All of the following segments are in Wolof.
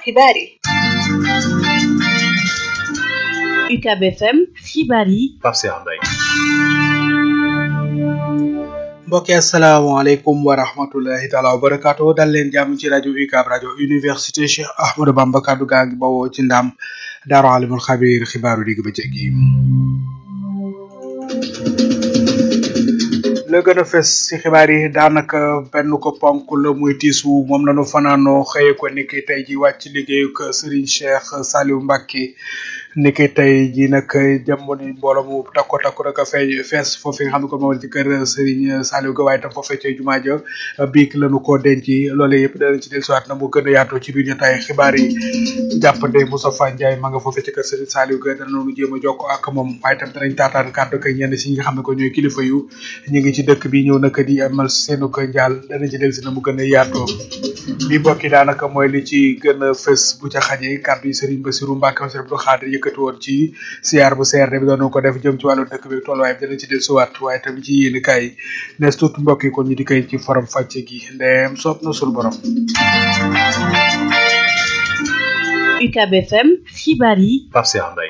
xibaar yi UCAB FM xibaar yi Pape Cheikh Mbaye mbokki asalaamaaleykum wa rahmatullahi taala wa barakaatu dal leen jàmm ci rajo UCAB rajo université Cheikh Ahmadou Bamba kaddu gaa ngi bawoo ci ndam daaru alimul xabir xibaaru digg bëccëg yi la gën a fes ci xibaar yi daanaka benn ko ponk la muy tiisu moom lañu fanaanoo xëye ko niki tey ji wàcc liggéeyu ko Serigne Cheikh Saliou Mbacké niki tey ji nag jamono mbooloo mu takko takko rek a fee fees foofu nga xam ne ko moom ci kër Serigne Saliou ga waaye tam foofee ca jumaa ja biig lañu ko denc loole yëpp danañ ci dellusiwaat na mu gën a yaatoo ci biir jotaay xibaar yi jàppande Moustapha Ndiaye ma nga foofee ci kër Serigne Saliou ga danañu jéem a jokko ak moom waaye tam danañ taataan kàddu kay ñenn si ñi nga xam ne ko ñooy kilifa yu ñu ngi ci dëkk bi ñëw naka di amal seenu ko njaal danañ ci dellusi na mu gën a yaatoo li bokki daanaka mooy li ci gën a fës bu ca xajee kàddu yi Serigne Bassirou Mbacké Bassirou Abdou Khadre yëkkati woon ci siyaar bu CRD bi doon ko def jëm ci wàllu dëkk bi tolluwaay bi danañ ci dellusiwaat waaye tam ci yéen kaay nees tuut mbokk yi kon ñu di koy ci forom fàcce gi ndeem soob na sul borom UCAB FM xibaar yi Pape Cheikh Mbaye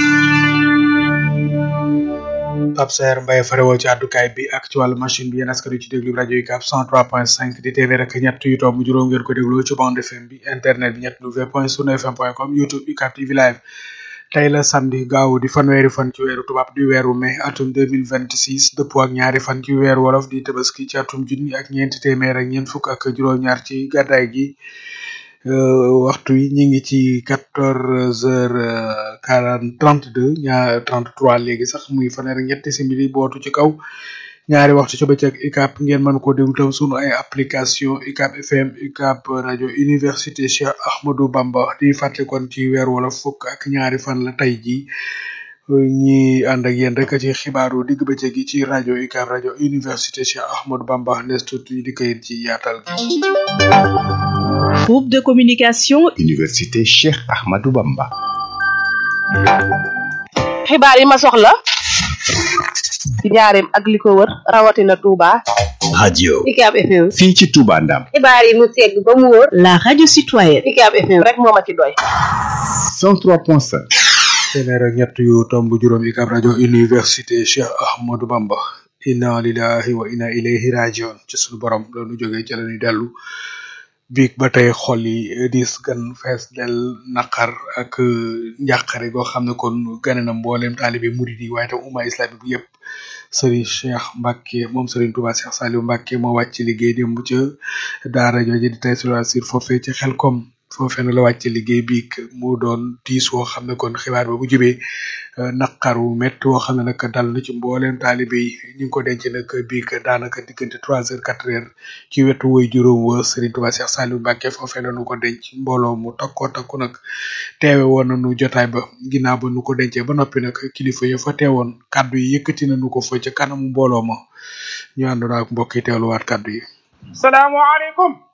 Pape Saer Mbaye farewoo ci àddukaay bi ak ci wàllu machine bi yéen askan wi ci déglu rajo UCAB 103.5 di téeméer ak ñett yu tomb juróom ngeen ko déglu ci bande FM bi internet bi ñett w point sunu fm point com youtube UCAB TV live tey la samedi gaaw di fanweeri fan ci weeru tubaab di weeru mai atum 2026 dëppoo ak ñaari fan ci weeru wolof di tabaski ci atum junni ak ñeenti téeméer ak ñeent fukk ak juróom-ñaar ci gàddaay gi waxtu yi ñu ngi ci quatorze heures quarante trente deux ñaar trente trois léegi sax muy fanweer ak ñetti simili bootu ci kaw ñaari waxtu ci bëccëg UCAB ngeen mën ko déglu tam sunu ay application UCAB FM UCAB rajo université Cheikh Ahmadou Bamba di fàttali kon ci weer wala fukk ak ñaari fan la tey ji ñi ànd ak yéen rek ci xibaaru digg bëccëg gi ci rajo UCAB rajo université Cheikh Ahmadou Bamba nes tuuti ñu di koy ci yaatal gi groupe de communication Université Cheikh Ahmadou Bamba. xibaar yi ma soxla ci njaareem ak li ko wër rawatina Touba radio UCAB FM fii ci Touba Ndam xibaar yi mu segg ba mu wóor la radio citoyenne UCAB FM rek moo ma ci doy 103.5 téeméer ak ñett yu tomb juróom UCAB rajo université Cheikh Ahmadou Bamba inna lillahi wa inna ilayhi rajiun ci sunu borom loonu jógee ci la ñuy dellu biig ba tey xol yi dis gan fees del naqar ak njàqare goo xam ne kon gane na mboolem taalibe murid yi waaye tam umma islami bu yëpp Serigne Cheikh Mbacké moom Serigne Touba Cheikh Saliou Mbacké moo wàcc liggéey démb ca daara jooju di tey sur foofee ci Xelkom foofee na la wàcc liggéey biig mu doon tiis woo xam ne kon xibaar ba bu jubee naqaru métti woo xam ne nag dal na ci mbooleem taalibe yi ñu ngi ko denc nag biig daanaka diggante trois heures quatre heures ci wetu woy juróom wa Serigne Touba Cheikh Saliou Mbacké foofee la nu ko denc mbooloo mu takkoo takku nag teewe woon nañu jotaay ba ginnaaw ba nu ko dencee ba noppi nag kilifa ya fa teewoon kaddu yi yëkkati nañu ko fa ca kanamu mbooloo ma ñu àndoon ak mbokk yi teewluwaat kaddu yi. salaamaaleykum